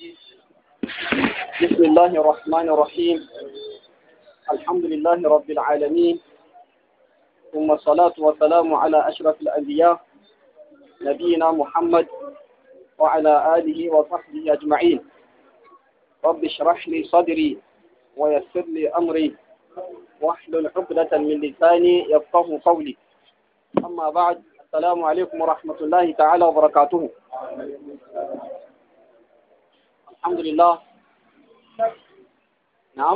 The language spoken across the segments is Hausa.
بسم الله الرحمن الرحيم الحمد لله رب العالمين ثم الصلاة والسلام على أشرف الأنبياء نبينا محمد وعلى آله وصحبه أجمعين رب اشرح لي صدري ويسر لي أمري واحلل عقدة من لساني يفقه قولي أما بعد السلام عليكم ورحمة الله تعالى وبركاته الحمد لله نعم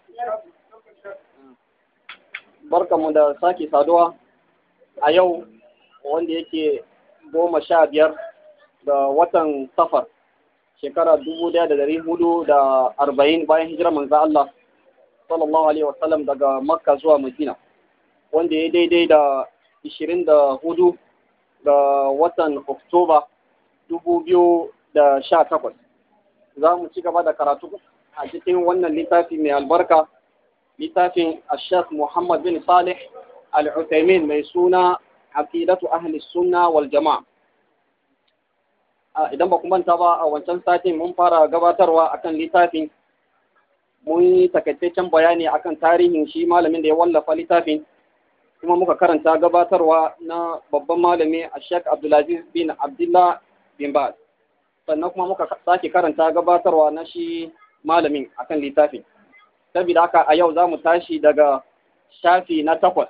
barkanmu da sake saduwa a yau wanda yake goma sha biyar da watan safar shekara dubu daya da dari hudu da arba'in bayan hijirar manzo Allah sallallahu alaihi wasallam daga makka zuwa madina wanda ya daidai da ishirin da hudu da watan oktoba dubu biyu da sha takwas za mu ci gaba da karatu a cikin wannan littafi mai albarka littafin ashaf muhammad bin salih al-uthaymin mai suna aqidatu ahli sunna wal jama'a idan ba ku manta ba a wancan satin mun fara gabatarwa akan littafin mun yi takaitaccen bayani akan tarihin shi malamin da ya wallafa littafin kuma muka karanta gabatarwa na babban malami a Sheikh Abdulaziz bin Abdullah bin Baz sannan kuma muka sake karanta gabatarwa na shi malamin akan littafin saboda haka a yau za mu tashi daga shafi na takwas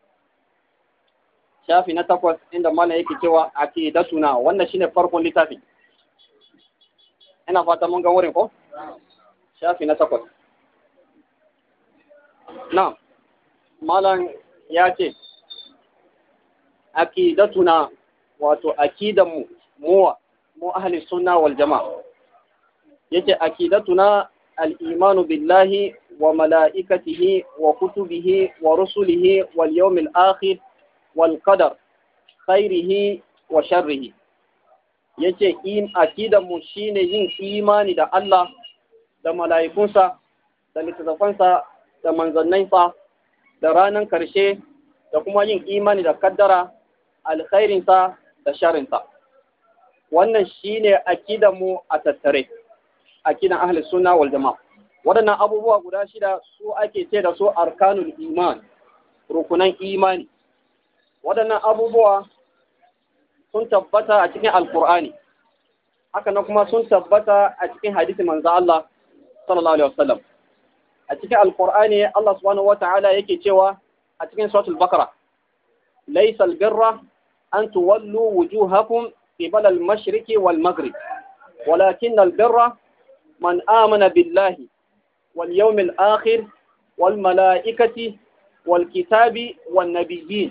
shafi na takwas inda malam yake cewa aqidatuna wannan shine farkon littafin ina fata mun ga wurin ko shafi na takwas na malam ya ce aqidatuna wato aqidanmu muwa mu ahli sunna wal jama'a yace aqidatuna al-imanu billahi wa malaikatihi wa kutubihi wa rusulihi wal yawmil akhir wal qadar khairihi wa sharrihi yace in aqidanmu shine yin imani da Allah da mala'ikunsa da littattafansa da manzannansa da ranar karshe da kuma yin imani da kaddara alkhairinsa da sharinsa wannan shine akidan mu a tattare akidan ahli sunna wal jama'a waɗannan abubuwa guda shida su ake ce da su arkanul iman rukunan imani waɗannan abubuwa sun tabbata a cikin alkur'ani haka nan kuma sun tabbata a cikin hadisi manzo Allah sallallahu alaihi wasallam a cikin alkur'ani Allah subhanahu wata'ala yake cewa a cikin suratul bakara laysa albirra an tuwallu wujuhakum qibala al-mashriqi wal maghrib walakin albirra man amana billahi wal yawmil akhir wal malaikati wal kitabi wan nabiyyin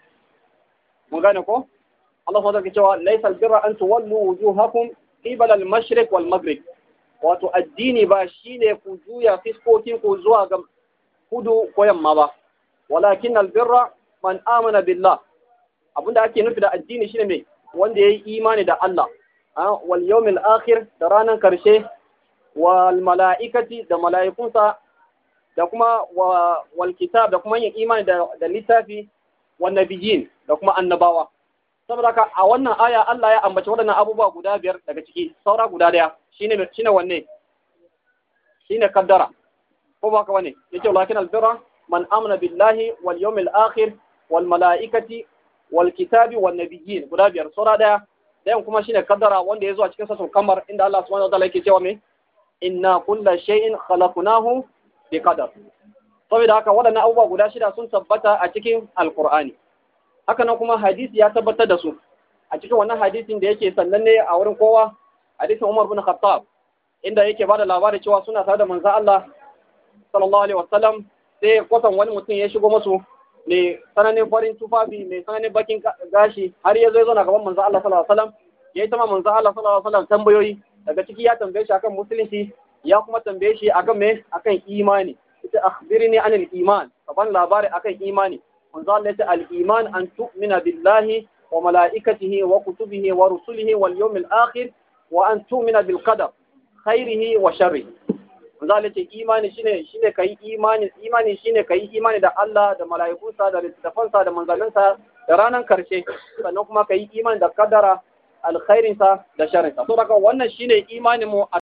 mun gane ko Allah subhanahu wata'ala cewa laysa albirra an tuwallu wujuhakum qibala al-mashriq wal maghrib wato addini ba shine ku juya fiskokin ku zuwa ga kudu ko yamma ba walakin albirra man amana billah abinda ake nufi da addini shine mai wanda yayi imani da Allah wal yawmil akhir da ranar karshe wal mala'ikati da mala'ikunsa da kuma wal kitab da kuma yin imani da, da littafi wan nabiyyin da kuma annabawa saboda haka a wannan aya Allah ya ambaci waɗannan abubuwa guda biyar daga ciki saura guda daya shine shine wanne shine kaddara ko ba ka wane yace lakin albirra man amana billahi wal yawmil akhir wal malaikati wal kitabi wan nabiyyin guda biyar saura daya dayan kuma shine kaddara wanda yazo a cikin sassun kamar inda Allah subhanahu wa ta'ala yake cewa me inna kulla shay'in khalaqnahu bi qadar saboda haka waɗannan abubuwa guda shida sun tabbata a cikin alqur'ani haka nan kuma hadisi ya tabbatar da su a cikin wannan hadisin da yake sannan ne a wurin kowa hadisin Umar bin Khattab inda yake bada labari cewa suna tare da manzo Allah sallallahu alaihi wasallam sai kwatan wani mutum ya shigo musu mai sananin farin tufafi mai sananin bakin gashi har ya zo ya zauna gaban manzo Allah sallallahu alaihi wasallam ya yi tama manzo Allah sallallahu alaihi wasallam tambayoyi daga ciki ya tambaye shi akan musulunci ya kuma tambaye shi akan me akan imani ita akhbirni anil iman ka ban labari akan imani manzo Allah ya ce al-iman an tu'mina billahi wa malaikatihi wa kutubihi wa rusulihi wal yawmil akhir wa an tu'mina bil qadar khairihi wa sharrihi manzo Allah ya ce imani shine shine kai imani imani shine kai imani da Allah da mala'ikunsa da littafansa da manzanninsa da ranar karshe sannan kuma kai imani da kadara alkhairinsa da sharrinsa to daga wannan shine imanin mu